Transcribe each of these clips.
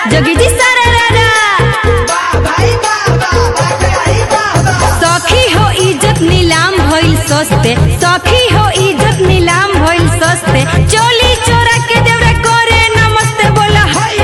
जोगी जी सारा रारा सखी हो इज्जत नीलाम भइल सस्ते सखी हो इज्जत नीलाम भइल सस्ते चोली चोरा के देवरा करे नमस्ते बोला हाय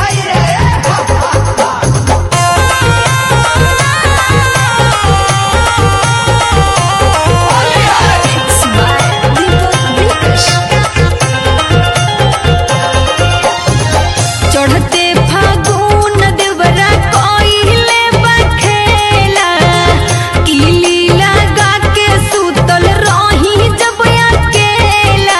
चढ़ते फागुन देवरा कोइले बखेला किली लगा के सुतल रही जब अकेला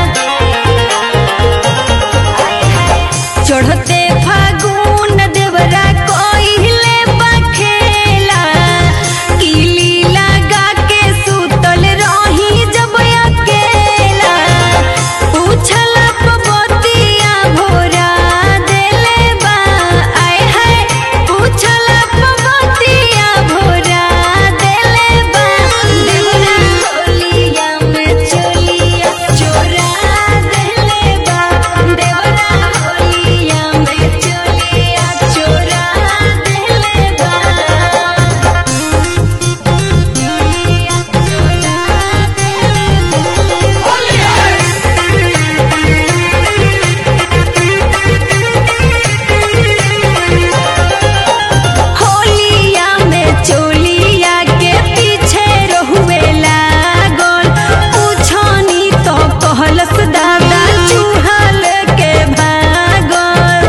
चढ़ते फागुन देवरा कोइले बखेला किली लगा के सुतल रही जब अकेला पूछला पबतिया भोरा देले बा आय हाय पूछला पबतिया भोरा देले बा देवरा होलिया में चोलिया चोरा देले बा देवरा होलिया में चोलिया चोरा देले बा होलिया में चोलिया के पीछे रहुए लागल पूछनी तो कहलस दादा चूहल के भागल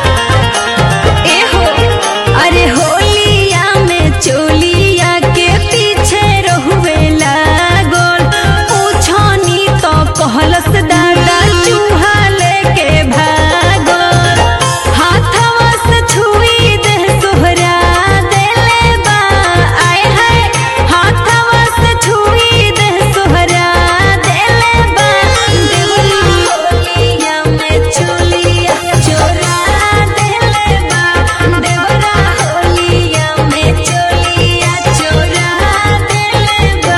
एहो अरे होलिया में चोलिया के पीछे रहुए लागल पूछनी तो कहलस दादा चूहल के भागल हाथवा से छुई दे सोहरा देले बा आय हाय हाथवा से छुई दे सोहरा देले बा देवरा होलिया में चोलिया चोरा देले बा देवरा होलिया में चोलिया चोरा देले बा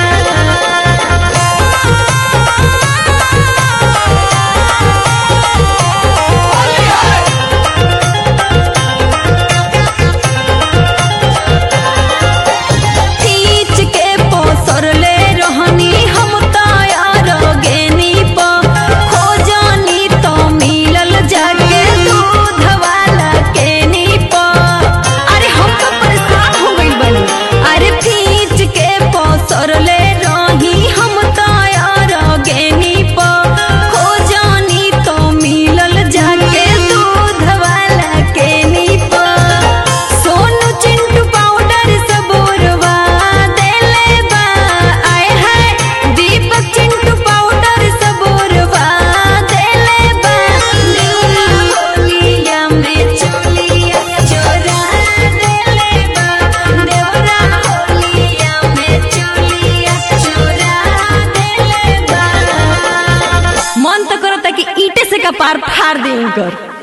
खींच के पोसरले रहनी हम तैयार गेनी प खोजनी तो मिलल जाके दूध वाला केनी प अरे हम तो परेशान हो गइल बानी अरे खींच के पोसरले रही हम तैयार गेनी प खोजनी तो मिलल जाके दूध वाला केनी प सोनू चिंटू पाउडर सबोरवा देले बा आय हाय दीपक चिंटू पाउडर सबोरवा देले बा देवरा होलिया में चोलिया चोरा देले बा देवरा होलिया में चोलिया चोरा देले बा मन तो करता कि ईटे से कपार फाड़ दे कर